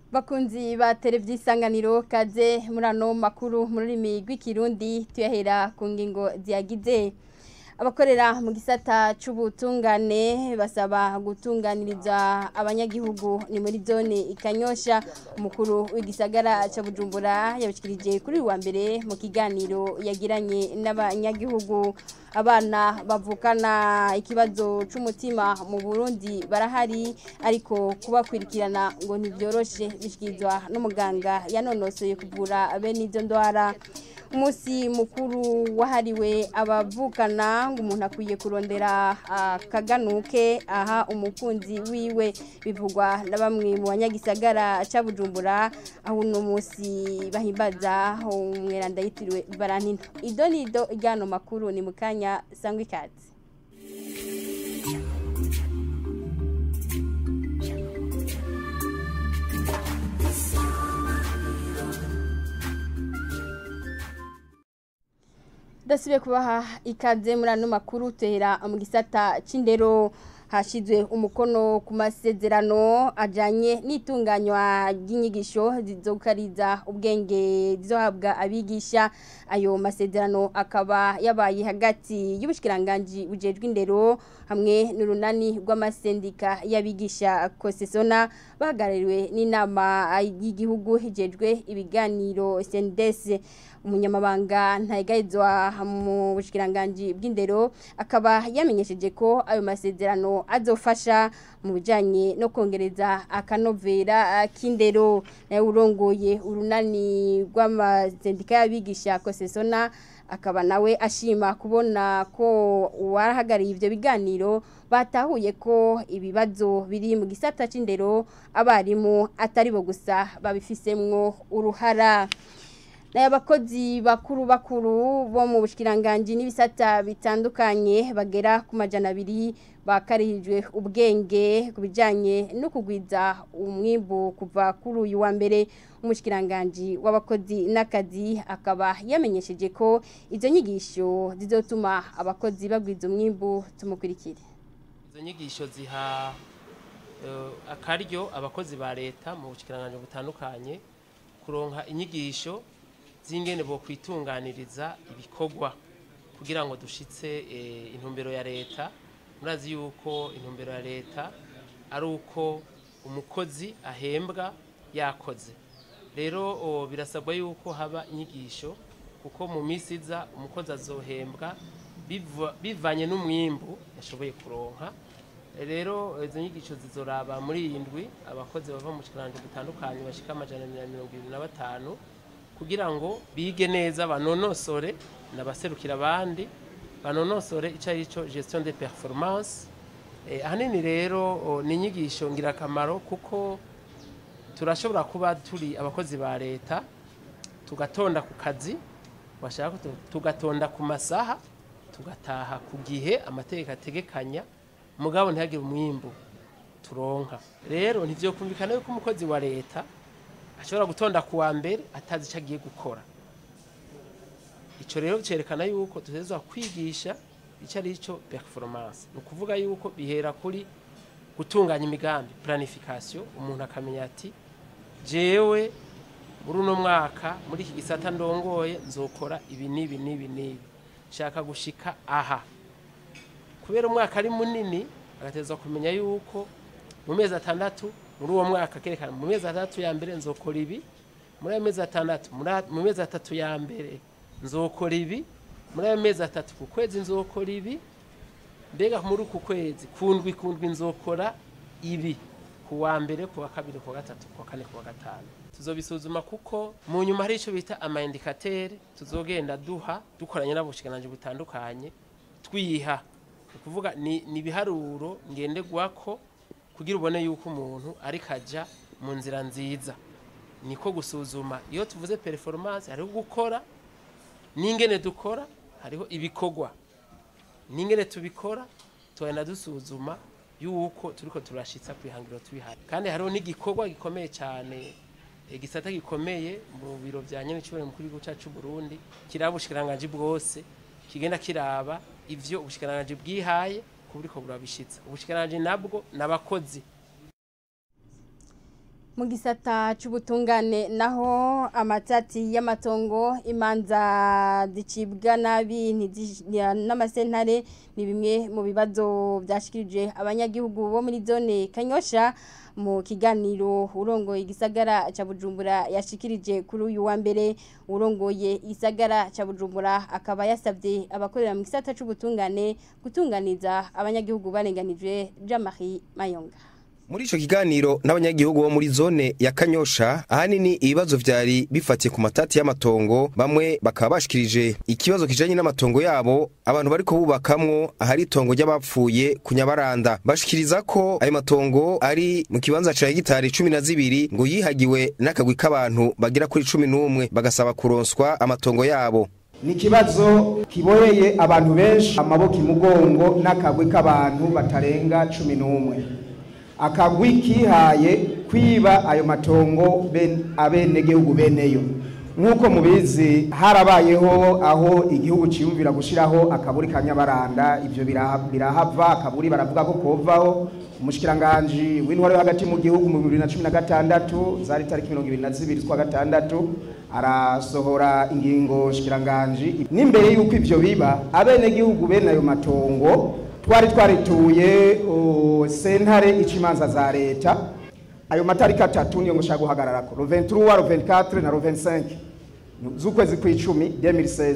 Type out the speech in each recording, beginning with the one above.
bakunzi ba televiziyo isanganiro kaze muri ano makuru mu rurimi rw'ikirundi tuyahera ku ngingo ziyagize abakorera mu gisata c'ubutungane basaba gutunganiriza abanyagihugu ni muri zone ikanyosha umukuru w'igisagara ca Bujumbura yabishikirije kuri uyu wa mbere mu kiganiro yagiranye n'abanyagihugu abana bavukana ikibazo c'umutima mu Burundi barahari ariko kubakwirikirana ngo ntibyoroshe bishikirizwa n'umuganga yanonosoye kuvura bene izo ndwara umunsi mukuru wahariwe abavukana ngo umuntu akwiye kurondera akaganuke aha umukunzi wiwe bivugwa na bamwe mu banyagisagara ca Bujumbura aho uno munsi bahimbaza umweranda yitiriwe Valentine ido nido ryano makuru ni mukanya sangwa ikaze dasubiye kubaha ikaze muri ano makuru tuhera mu gisata c'indero hashizwe umukono ku masezerano ajanye n'itunganywa ry'inyigisho zizokariza ubwenge zizohabwa abigisha ayo masezerano akaba yabaye hagati y'ubushikiranganje bujejwe indero hamwe n'urunani rw'amasendika y'abigisha kosesona bahagarariwe n'inama y'igihugu hijejwe ibiganiro CNDS umunyamabanga ntayigayizwa mu bushikiranganje bw'indero akaba yamenyesheje ko ayo masezerano azofasha mu bijanye no kongereza akanovera k'indero nayo urongoye urunani rw'amasendika y'abigisha kosesona akaba nawe ashima kubona ko uwarahagariye ivyo biganiro batahuye ko ibibazo biri mu gisata c'indero abarimu atari bo gusa babifisemwo uruhara nayo abakozi bakuru bakuru bo mu bushikiranganje n'ibisata bitandukanye bagera ku majana abiri bakarijwe ubwenge ku bijyanye no kugwiza umwimbu kuva kuri uyu wa mbere umushikiranganje w'abakozi n'akazi akaba yamenyesheje ko izo nyigisho zizotuma abakozi bagwiza umwimbu tumukurikire izo nyigisho ziha akaryo abakozi ba leta mu bushikiranganje butandukanye kuronka inyigisho zingene bo kwitunganiriza ibikorwa kugira ngo dushitse intumbero ya leta murazi yuko intumbero ya leta ari uko umukozi ahembwa yakoze rero birasabwa yuko haba inyigisho kuko mu minsi iza umukozi azohembwa bivanye n'umwimbu yashoboye kuronka rero izo nyigisho zizoraba muri iyi ndwi abakozi bava mu kirango butandukanye bashika amajana na mirongo irindwi na batanu kugira ngo bige neza banonosore nabaserukira abandi banonosore icyo ari cyo gestion de performance ahanini rero ni inyigisho ngirakamaro kuko turashobora kuba turi abakozi ba leta tugatonda ku kazi bashaka tugatonda ku masaha tugataha ku gihe amategeko ategekanya mugabo ntihagire umwimbu turonka rero ntivyokumvikana yuko umukozi wa leta ashobora gutonda kuwa mbere atazi icyo agiye gukora icyo rero cyerekana yuko tutezwa kwigisha icyo ari cyo performance ni ukuvuga yuko bihera kuri gutunganya imigambi planification umuntu akamenya ati jewe muri uno mwaka muri iki gisata ndongoye nzokora ibi n'ibi n'ibi n'ibi nshaka gushika aha kubera umwaka ari munini agatezwa kumenya yuko mu mezi atandatu muri uwo mwaka kerekana mu mezi atandatu ya mbere nzokora ibi muri ayo mezi atandatu mu mezi atatu ya mbere nzokora ibi muri ayo mezi atatu ku kwezi nzokora ibi mbega muri uku kwezi kundwi kundwi nzokora ibi ku wa mbere ku wa kabiri ku wa gatatu ku wa kane ku wa gatanu tuzobisuzuma kuko mu nyuma hari icyo bita amayindikateri tuzogenda duha dukoranye n'abushikiranganji butandukanye twiha ni ukuvuga ni ibiharuro ngenderwako kugira ubone yuko umuntu ariko ajya mu nzira nziza niko gusuzuma iyo tuvuze performance hariho gukora n'ingene dukora hariho ibikorwa n'ingene tubikora tugenda dusuzuma yuko turiko turashitsa kwihangiro tubihari kandi hariho n'igikorwa gikomeye cyane igisata gikomeye mu biro bya nyenicubure mukuru w'igihugu cyacu Burundi kiraba ubushikiranganje bwose kigenda kiraba ivyo ubushikiranganje bwihaye kuburiko burabishitsa ubushikiranganje nabwo nabakozi mu gisata c'ubutungane naho amatati y'amatongo imanza zicibwa nabi ntizi- n'amasentare ni bimwe mu bibazo byashikirije abanyagihugu bo muri zone kanyosha mu kiganiro urongoye igisagara ca bujumbura yashikirije kuri uyu wa mbere urongoye igisagara ca bujumbura akaba yasabye abakorera mu gisata c'ubutungane gutunganiza abanyagihugu barenganijwe jean-marie mayonga Muri ico kiganiro n'abanyagihugu bo muri zone ya Kanyosha ahanini ibibazo vyari bifatiye ku matati y'amatongo bamwe bakaba bashikirije ikibazo kijanye n'amatongo yabo abantu bariko bubakamwo ahari itongo ry'abapfuye ku Nyabaranda bashikiriza ko ayo matongo ari mu kibanza ca hegitari cumi na zibiri ngo yihagiwe n'akagwi k'abantu bagera kuri cumi n'umwe bagasaba kuronswa amatongo yabo ni ikibazo kiboheye abantu benshi amaboko imugongo n'akagwi k'abantu batarenga cumi n'umwe akagwi kihaye kwiba ayo matongo ben- abenegihugu beneyo nk'uko mubizi harabayeho aho igihugu ciyumvira gushiraho akaburi ka nyabaranda ivyo biraha- birahava akaburi baravuga ko kovaho umushikiranganji w'intwaro yo hagati mu gihugu mu bibiri na cumi na gatandatu zari tariki mirongo ibiri na zibiri z'ukwa gatandatu arasohora ingingo shikiranganji n'imbere y'uko ivyo biba abenegihugu bene ayo matongo twari twarituye uh, sentare ica imanza za leta ayo matariki atatu niyo ngushaka guhagararako ro 23 ro 24 na ro 25 z'ukwezi kw'icumi 2016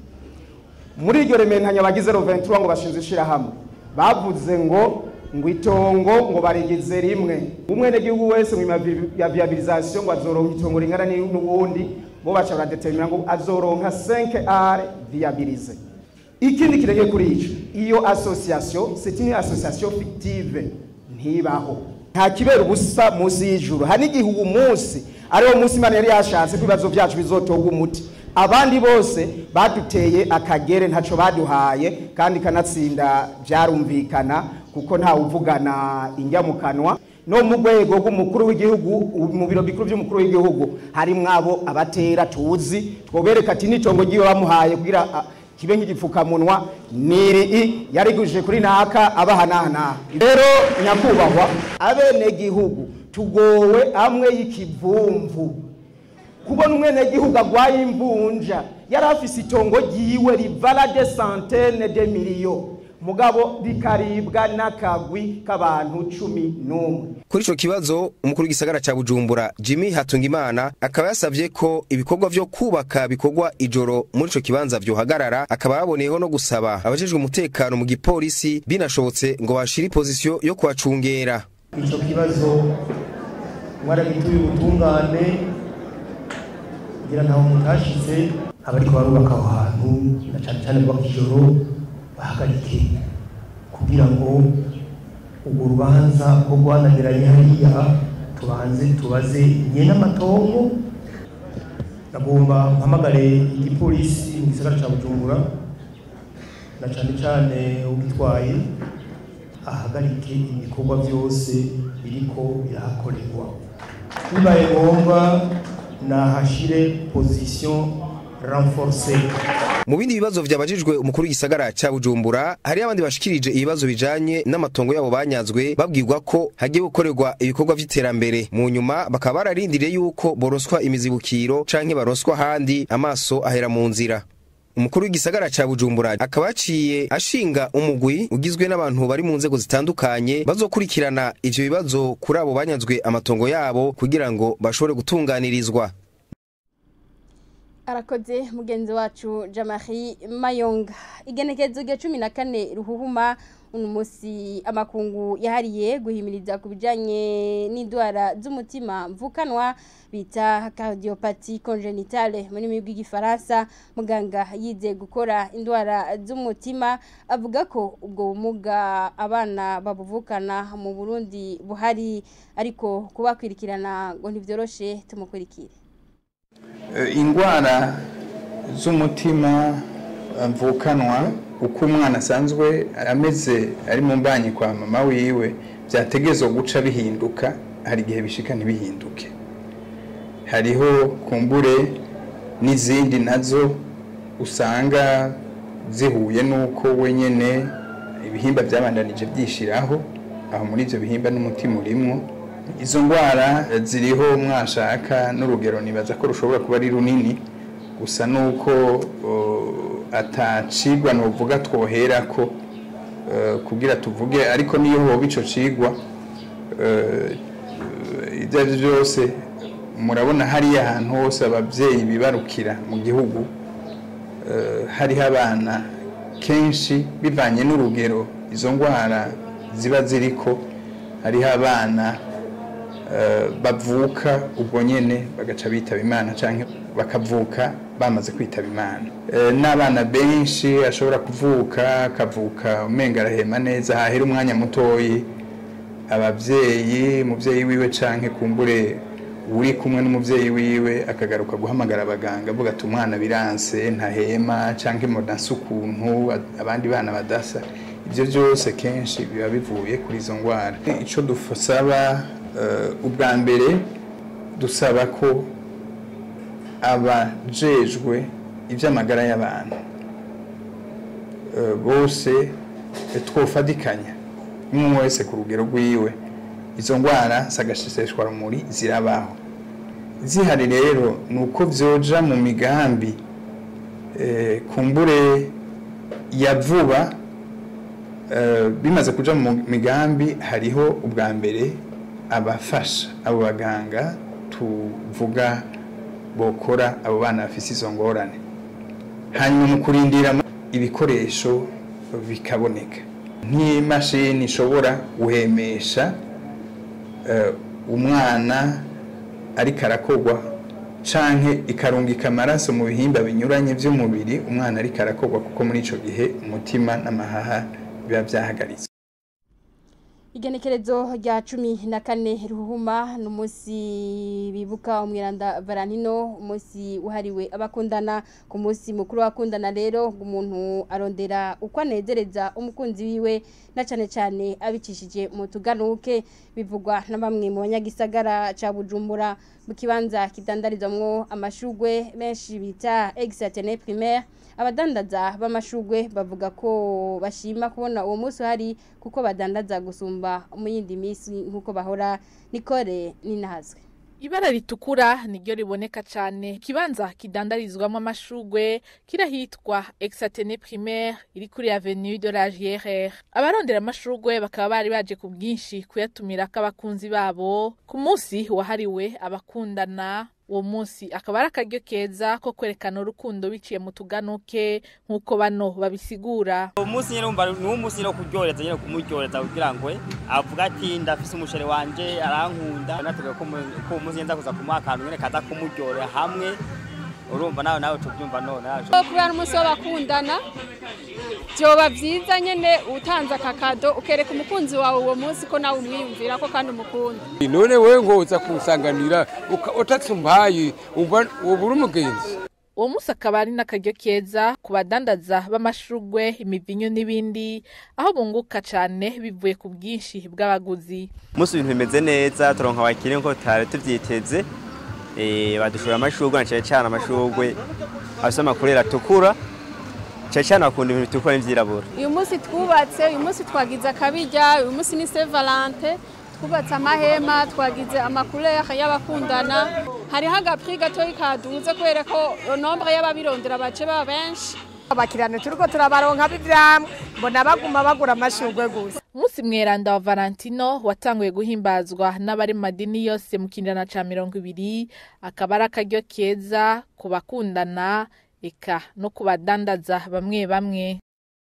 muri iryo rementanya bagize ro 23 ngo bashinze ishirahamwe bavuze ngo ngo itongo ngo barigize rimwe umwenegihugu wese mu ya viabilisation ngo azoronka itongo ringana ni- n'uwundi bo baca baradetermina ngo azoronka 5 are viabilise ikindi kirenge kuri ico iyo association c'est une association fictive ntibaho nta kibera ubusa munsi y'ijuru hari n'igihe uwo munsi ariwo munsi imana yari yashatse ko ibibazo byacu bizotorwa umuti abandi bose baduteye akagere ntaco baduhaye kandi kanatsinda byarumvikana kuko ntawe uvugana injya mu kanwa no mu rwego rw'umukuru w'igihugu mu biro bikuru by'umukuru w'igihugu harimwo abo abatera tuzi twobereka ati n'itongo ry'iwe bamuhaye kugira ah, kibe nk'igipfukamunwa niri yariguje kuri naka abahanahana rero nyakubahwa abenegihugu tugowe amwe y'ikivumvu kubona umwenegihugu agwaye imvunja yari afise itongo ryiwe rivala de centaine de miliyo mugabo rikaribwa n'akagwi k'abantu cumi n'umwe Kuri ico kibazo umukuru w'igisagara ca Bujumbura Jimmy Hatungimana akaba yasavye ko ibikorwa vyo kubaka bikorwa ijoro muri ico kibanza vyohagarara akaba yaboneyeho no gusaba abajejwe umutekano mu gipolisi binashobotse ngo bashire position yo kuhacungera icyo kibazo mwaragituye ubutungane kugira ntaho mutashize abariko barubaka aho hantu na cane cane bubaka ijoro bahagarike kugira ngo urwo rubanza rwo guhanagiranye hariya tubanze tubaze nyene amatongo nagomba mpamagare igipolisi mu gisagara ca bujumbura na cane cane ugitwaye ahagarike ibikorwa byose biriko birahakorerwa bibaye ngombwa nahashire position renforcée mu bindi bibazo vyabajijwe umukuru w'igisagara ca Bujumbura hari abandi bashikirije ibibazo bijanye n'amatongo yabo banyazwe babwirwa ko hagiye gukorerwa ibikorwa vy'iterambere mu nyuma bakaba bararindiriye yuko boroswa imizibukiro canke baroswa handi amaso ahera mu nzira umukuru w'igisagara ca Bujumbura akaba yaciye ashinga umugwi ugizwe n'abantu bari mu nzego zitandukanye bazokurikirana ivyo bibazo kuri abo banyazwe amatongo yabo kugira ngo bashobore gutunganirizwa arakoze mugenzi wacu jamari mayonga igenekerezo rya cumi na kane ruhuhuma uno munsi amakungu yahariye guhimiriza ku bijyanye n'indwara z'umutima mvukanwa bita cardiopathy congenitale mu rurimi rw'igifaransa muganga yize gukora indwara z'umutima avuga ko ubwo bumuga abana babuvukana mu burundi buhari ariko kubakwirikirana ngo ntibyoroshe tumukurikire indwara z'umutima mvukanwa uko umwana asanzwe ameze ari mu mbanyi kwa mama wiwe byategerezwa guca bihinduka hari igihe bishika ntibihinduke hariho kumbure n'izindi nazo usanga zihuye n'uko wenyine ibihimba byabandanije byishiraho aho muri ibyo bihimba n'umutima urimwo izo ndwara ziriho mwashaka n'urugero nibaza ko rushobora kuba ari runini gusa nuko uh, atacigwa novuga twoherako uh, kugira tuvuge ariko niyo hoba ico cigwa uh, ibyo ari byo byose murabona hariya ahantu hose ababyeyi bibarukira mu gihugu uh, hariho abana kenshi bivanye n'urugero izo ndwara ziba ziriko hariho abana eh, bavuka ubwo nyene bagaca bitaba imana canke bakavuka bamaze kwitaba imana Eh, n'abana benshi ashobora kuvuka akavuka umenga arahema neza hahera umwanya mutoyi abavyeyi umuvyeyi wiwe canke kumbure uri kumwe n'umuvyeyi wiwe akagaruka guhamagara abaganga avuga ati umwana biranse ntahema canke mudanse ukuntu abandi bana badasa ibyo byose kenshi biba bivuye kuri izo ndwara icyo dusaba eh, ubwa mbere dusaba ko abajejwe iby'amagara y'abantu eh, bose eh, twofatikanya umwe wese ku rugero rwiwe izo ndwara sagashisheshwa rumuri zirabaho zihari rero ni uko byoja mu migambi eh, kumbure ya vuba eh, bimaze kuja mu migambi hariho ubwa mbere abafasha abo baganga tuvuga bokora abo bana bafise izo ngorane hanyuma mu kurindira ibikoresho bikaboneka nk'imashini ishobora guhemesha eh, umwana ariko arakogwa canke ikarungika amaraso mu bihimba binyuranye by'umubiri umwana ariko arakogwa kuko muri ico gihe umutima n'amahaha biba byahagaritse igenekerezo rya cumi na kane ruhuma ni umunsi bibuka umwiranda valentino umunsi wahariwe abakundana ku munsi mukuru w'abakundana rero umuntu arondera uko anezereza umukunzi wiwe na cyane cyane abicishije mu tuganuke bivugwa na bamwe mu banyagisagara cya bujumbura mu kibanza kidandarizwamo amashugwe menshi bita egisatene primaire abadandaza b'amashugwe bavuga ko bashima kubona uwo munsi uhari kuko badandaza gusumba mu yindi minsi nk'uko bahora nikore ninahazwe Ibara ritukura niryo riboneka cyane kibanza kidandarizwamo amashugwe kirahitwa Exatene Primaire iri kuri Avenue de la GRR abarondera amashugwe bakaba bari baje ku bwinshi kuyatumira k'abakunzi babo ku munsi wahariwe abakundana uwo munsi akaba ari akaryo keza ko kwerekana urukundo biciye mu tuganuke nk'uko bano babisigura uwo munsi nyine wumva ni wo munsi nyine wo kuryohereza nyine kumuryohereza kugira ngo avuga ati ndafise umusheri wanje arankunda nateguye ko mu- ko uwo munsi nza kuza kumuha akantu nyine kaza kumuryohera hamwe urumva nawe nawe tubyumva none nawe kubera umunsi w'abakundana byoba byiza nyine utanze aka kado ukereka umukunzi wawe uwo munsi ko nawe umwiyumvira ko kandi umukunda none wewe ngo uza kusanganira uka- utatsumbaye uba uba uri umugenzi uwo munsi akaba ari n'akaryo keza ku badandaza b'amashugwe imivinyo n'ibindi aho bunguka cyane bivuye ku bwinshi bw'abaguzi umunsi ibintu bimeze neza turonka abakiriya nk'uko tutari tubyiteze Eh, badushora amashugwe na cyane cyane amashugwe afise amakureri atukura cyane cyane bakunda ibintu bitukura n'ivyirabura uyu munsi twubatse uyu munsi twagize akabirya uyu munsi ni se valante twubatse amahema twagize amakurere y'abakundana hariho agapri gatoyi kaduze kubera ko nombre y'ababirondera bace baba benshi abakiriya turiko turabaronka b'ivyamwe mbona baguma bagura amashurwe gusa umunsi mweranda wa valentino watanguye guhimbazwa n'abari mu madini yose mu kinjana ca mirongo ibiri akaba ari akaryo keza ku bakundana eka no ku badandaza bamwe bamwe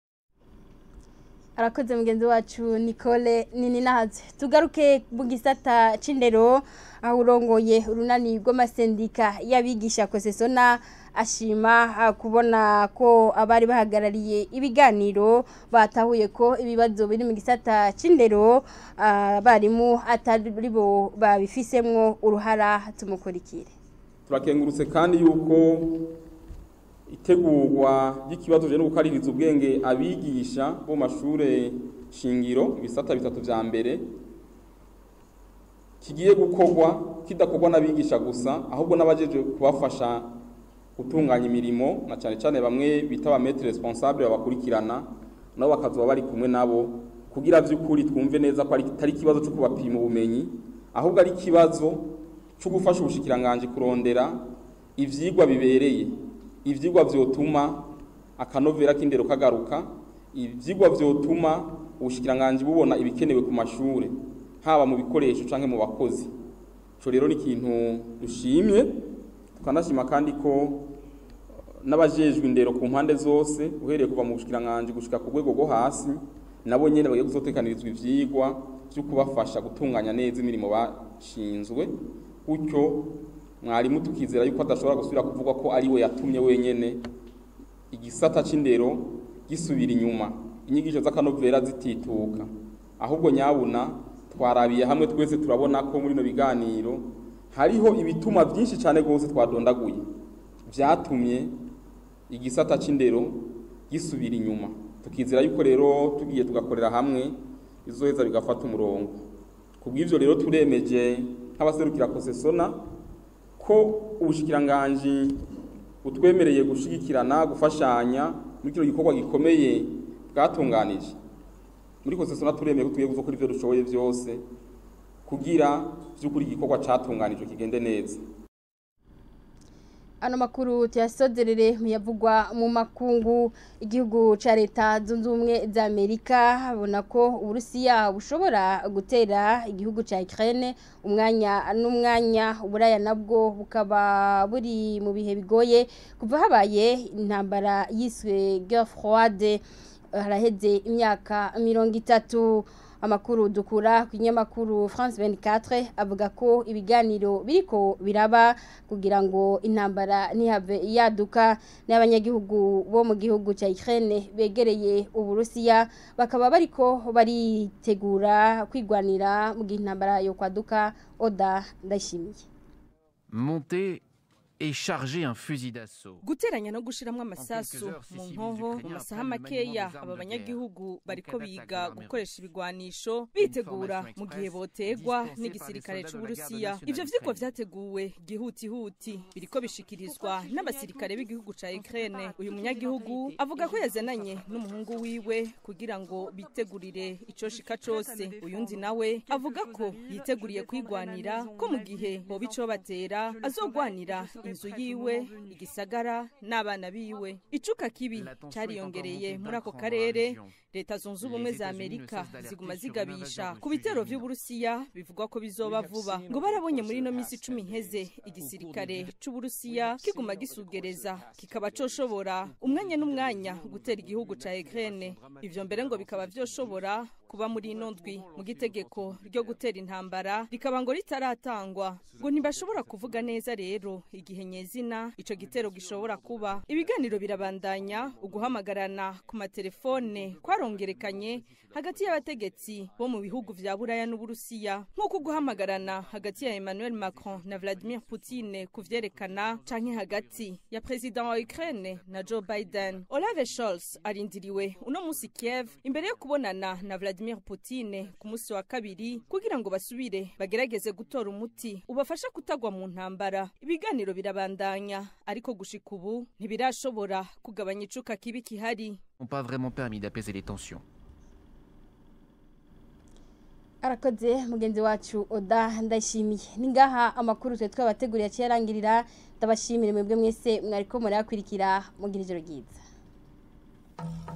arakoze mugenzi wacu nicole nini nahaze tugaruke mu gisata c'indero aho urongoye urunani rw'amasendika y'abigisha kosesona ashima ah, kubona ko abari bahagarariye ibiganiro batahuye ko ibibazo biri mu gisata c'indero ah, abarimu atari bo babifisemwo uruhara tumukurikire turakengurutse kandi yuko itegurwa ry'ikibazo no gukaririza ubwenge abigisha bo mu mashure shingiro ibisata bitatu vya mbere kigiye gukorwa kidakorwa n'abigisha gusa ahubwo n'abajeje kubafasha gutunganya imirimo na cyane cyane bamwe bita ba maître responsable babakurikirana nabo bakazoba bari kumwe nabo kugira vy'ukuri twumve neza ko ari atari ikibazo cyo kubapima ubumenyi ahubwo ari ikibazo cyo gufasha ubushikiranganje kurondera ivyigwa bibereye ivyigwa vyotuma akanovera k'indero kagaruka ivyigwa vyotuma ubushikiranganje bubona ibikenewe ku mashure haba mu bikoresho canke mu bakozi ico rero ni ikintu dushimye tukanashima kandi ko n'abajejwe indero ku mpande zose uhereye kuva mu bushikiranganje gushika ku rwego rwo hasi nabo nyene bagiye kuzotekanirizwa ivyigwa vyo kubafasha gutunganya neza imirimo bashinzwe gutyo mwarimu tukizera yuko adashobora gusubira kuvuga ko ari we yatumye wenyene igisata c'indero gisubira inyuma inyigisho z'akanovera zitituka ahubwo nyabuna twarabiye hamwe twese turabona ko muri no biganiro hariho ibituma byinshi cyane rwose twadondaguye byatumye igisata c'indero gisubira inyuma tukizera yuko rero tugiye tugakorera hamwe izoheza bigafata umurongo kubw'ivyo rero turemeje nk'abaserukira kosesona ko ubushikiranganji butwemereye gushigikirana gufashanya muri kino gikorwa gikomeye bwatunganije muri kosesona turemeye ko tugiye gukora ivyo dushoboye vyose kugira vy'ukuri igikorwa catunganijwe kigende neza ano makuru tuyasozerere muyavugwa mu makungu igihugu ca leta zunze ubumwe za amerika habona ko uburusiya bushobora gutera igihugu ca ukraine umwanya n'umwanya uburaya nabwo bukaba buri mu bihe bigoye kuva habaye intambara yiswe guerre froide haraheze imyaka mirongo itatu amakuru dukura ku kinyamakuru France 24 avuga ko ibiganiro biriko biraba kugira ngo intambara ntihave yaduka n'abanyagihugu bo mu gihugu cya Ukraine begereye uburusiya bakaba bariko baritegura kwigwanira mu gihe intambara yo kwaduka oda ndashimiye monter et charger un fusil d'assaut. guteranya no gushiramwo amasasu mu nkoho mu masaha makeya aba banyagihugu bariko biga gukoresha ibigwanisho bitegura mu gihe botegwa n'igisirikare c'uburusiya ivyo vyigwa vyateguwe gihutihuti biriko bishikirizwa n'abasirikare b'igihugu ca Ukraine uyu munyagihugu avuga ko yazananye n'umuhungu wiwe kugira ngo bitegurire ico shika cose uyundi nawe avuga ko yiteguriye kwigwanira ko mu gihe boba ico batera azogwanira inzu yiwe igisagara n'abana biwe icuka kibi cariyongereye muri ako karere leta zunze ubumwe za amerika ziguma zigabisha ku bitero vy'uburusiya bivugwa ko bizoba vuba ngo barabonye muri ino minsi icumi iheze igisirikare c'uburusiya kiguma gisugereza kikaba coshobora umwanya n'umwanya gutera igihugu ca ukraine ivyo mbere ngo bikaba vyoshobora kuba muri ino ndwi mu gitegeko ryo gutera intambara rikaba ngo ritaratangwa ngo ntibashobora kuvuga neza rero igihe nyezina ico gitero gishobora kuba ibiganiro birabandanya uguhamagarana ku matelefone kwarongerekanye hagati y'abategetsi bo mu bihugu vya buraya n'uburusiya nk'uko guhamagarana hagati ya emmanuel macron na vladimir putin kuvyerekana canke hagati ya perezida wa ukraine na joe biden olave scholz arindiriwe uno musi kiev imbere yo kubonana na vladimir putin ku musi wa kabiri kugira ngo basubire bagerageze gutora umuti ubafasha kutagwa mu ntambara ibiganiro birabandanya ariko gushika ubu ntibirashobora kugabanya icuka kibi kihari n'ont pas vraiment permis d'apaiser les tensions. arakoze mugenzi wacu oda ndashimiye ni ngaha amakuru twe twabateguriye aciye arangirira ndabashimire mwebwe mwese mwariko murayakurikira mugira ijoro ryiza